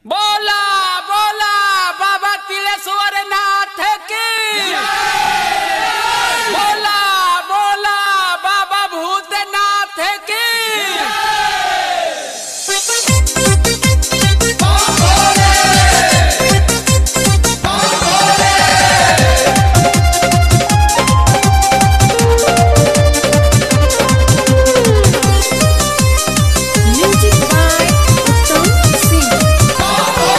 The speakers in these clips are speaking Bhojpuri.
बोला बोला बाबा तिलेश्वर नाथ की बोला बोला बाबा भूतनाथ की Music by Uttam Singh.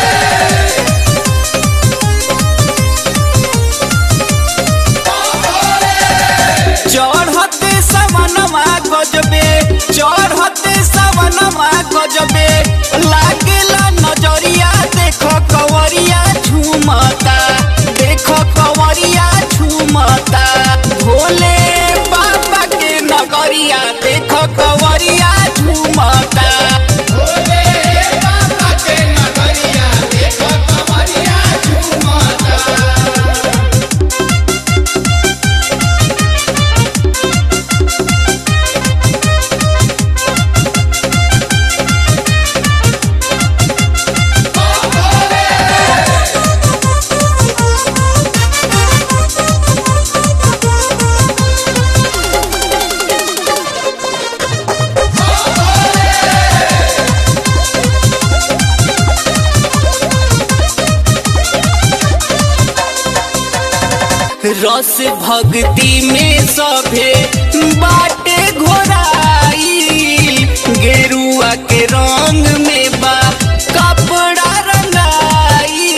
चढ़ते सवनमा गजबे चढ़ते सवनमा गजबे लागेला नजरिया देखो कवरिया झूमता देखो कवरिया झूमता भोले बाबा के नगरिया देखो कवरिया झूमता भोले बाबा के नगरिया देखो कवरिया झूमता रस भक्ति में सभे बाटे घोराई गेरुआ के रंग में बा कपड़ा रंगाई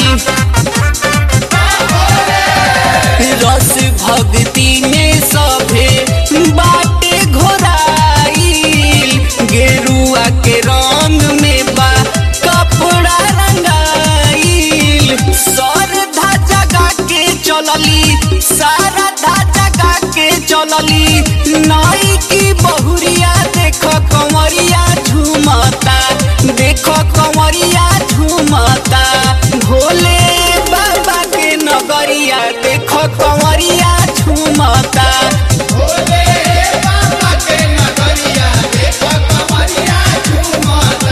रस भक्ति में सभे बाटे घोराई गेरुआ के रंग में बा कपड़ा रंगाई सरधा जगा के चलली सारा धा जगा के चलली नाई की बहुरिया देखो कंवरिया झूमता देखो कंवरिया झूमता भोले बाबा के नगरिया देखो कंवरिया झूमता भोले बाबा के नगरिया देखो कंवरिया झूमता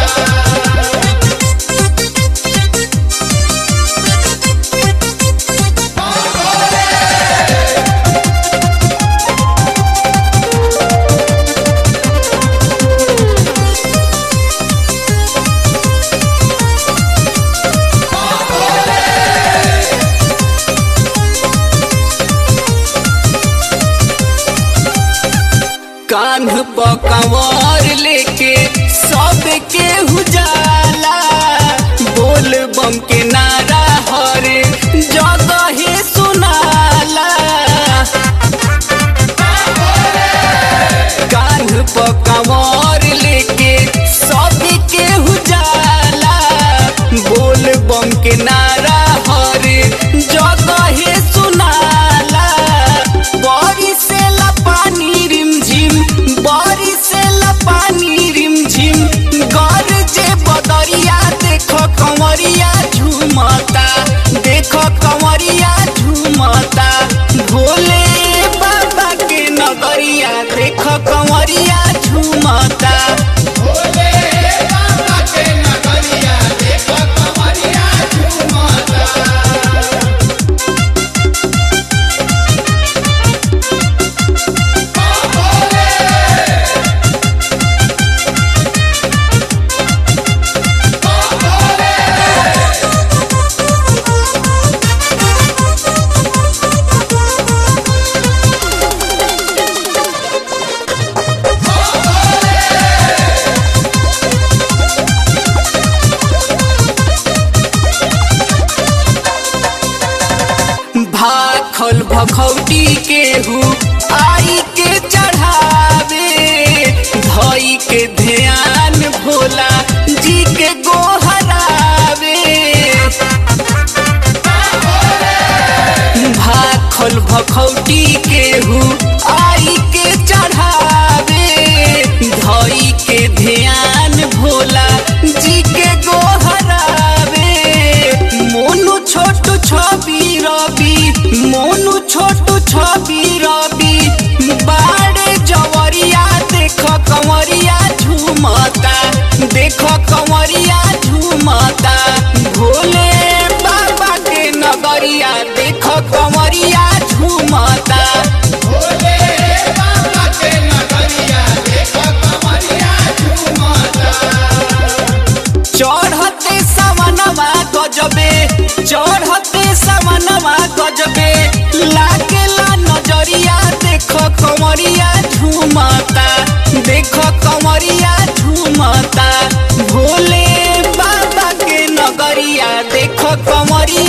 कान्ह पर कंवर लेके सबके उजाला बोल बम के नारा हरे जगहे सुनाला कान्ह पर कंवर लेके सबके उजाला बोल बम के नारा हरे जगहे सुनाला बड़ी से पानी रिमझिम बड़ी से पानी रिमझिम गर जे बदरिया देखो कंवरिया झूमता देखो कंवरिया झूमता भोले बाबा के नगरिया देखो कंवरिया झूमता भोले बाबा के नगरिया देखो कंवरिया झूमता भाखल भखौटी केहू आई के चढ़ावे धई के ध्यान भोला जी के गोहरावे भाखल भखौटी केहू आई के चढ़ावे धई के ध्यान भोला जी के गोहरावे मोनू छोटू छवि रवि मोनू छोटू छवि रवि कमरिया झूमता देखो कमरिया झूमता भोले बाबा के नगरिया देखो कमरिया